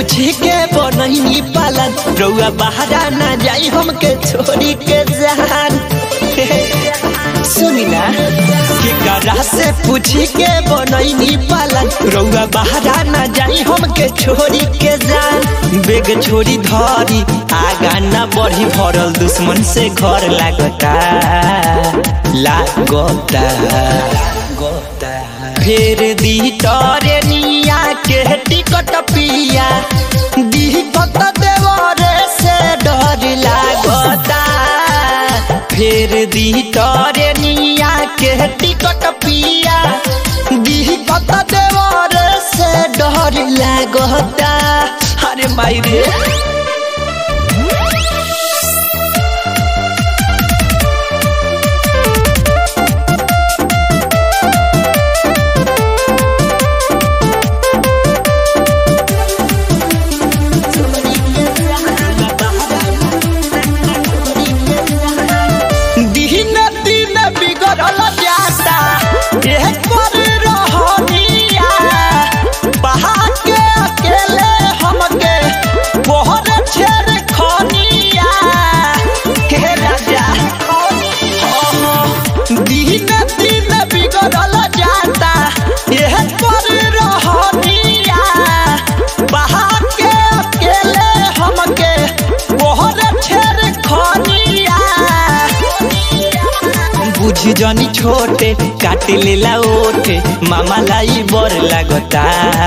पूछी के बनही पालन रउआ बहरा ना जाई हमके छोड़ी के जान सुनी ना केकरा से पूछी के बनही पालन रउआ बहरा ना जाई हमके छोड़ी के जान बेग छोड़ी धरी आगा ना बढ़ी भरल दुश्मन से घर लागता लागता गोता फेर दी तोरे निया के टिकट पिया दी कत देवरे से डर लागता फेर दी तोरे निया के टिकट पिया दी कत देवरे से डर लागता अरे माई रे दिन दिन बिगड़ल जाता एह पर रहनिया बहा के अकेले हमके बोहर छेड़ खनिया के राजा दिन दिन बिगड़ल जाता एह पर रहनिया बहा के अकेले हमके बोहर छेड़ खनिया बुझी जनी छोटे काट लेला ओठे मामा लाई बर लागता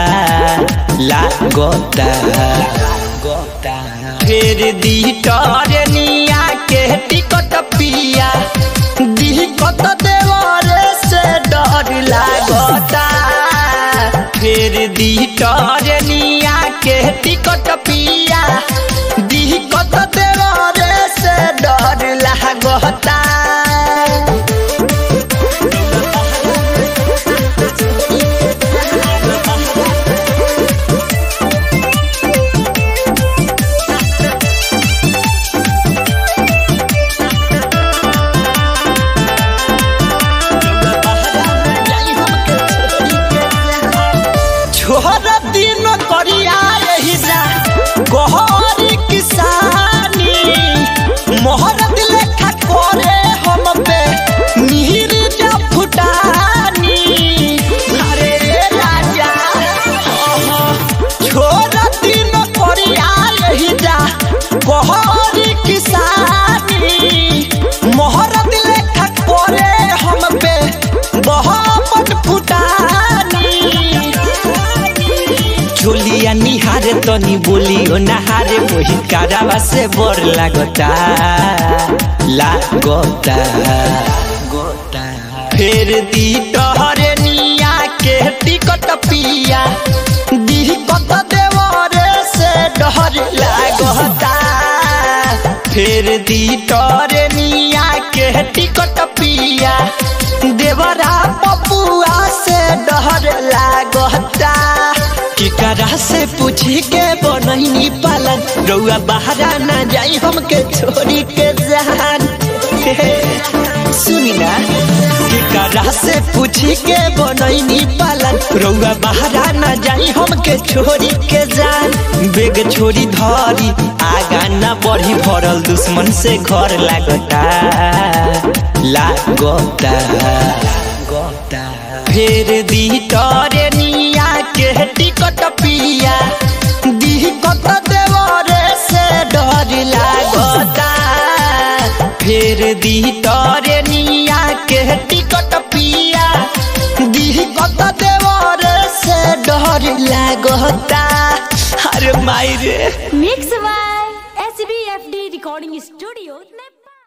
लागता गोता फेर दी टरे निया के टिकट पिया दी कत देवरे से डर लागता फेर दी टरे निया के टिकट पिया दी कत देवरे से डर लागता छोर दिन करिया रही जा गहरी किसानी मोहर लेखा करे हम पे नीर जा फुटानी अरे राजा छोर दिन करिया रही जा गहरी किसानी मोहर लेखा करे हम पे बहुत फुटानी चोलिया निहारे तनी बोली ओ नहारे वही कारावा से बर लागता लागता गोता फेर दी टहरे निया के टिकट पिया दी कत देवरे से डर लागता फेर दी टहरे निया के टिकट पिया देवरा पपुआ से डर लागता केकरा से पूछी के बनही पालन रउआ बहरा ना जाई हमके छोड़ी के जान सुनी ना केकरा से पूछी के बनही पालन रउआ बहरा ना जाई हमके छोड़ी के जान बेग छोड़ी धरी आगा ना बढ़ी भरल दुश्मन से घर लागता लागता गोता फेर दी तोरे निया के टिकट पिया दी कत देवरे से डर लागता फेर दी तोरे निया के टिकट पिया दी कत देवरे से डर लागता अरे माई रे Mix by SBFD Recording Studio, Nepal.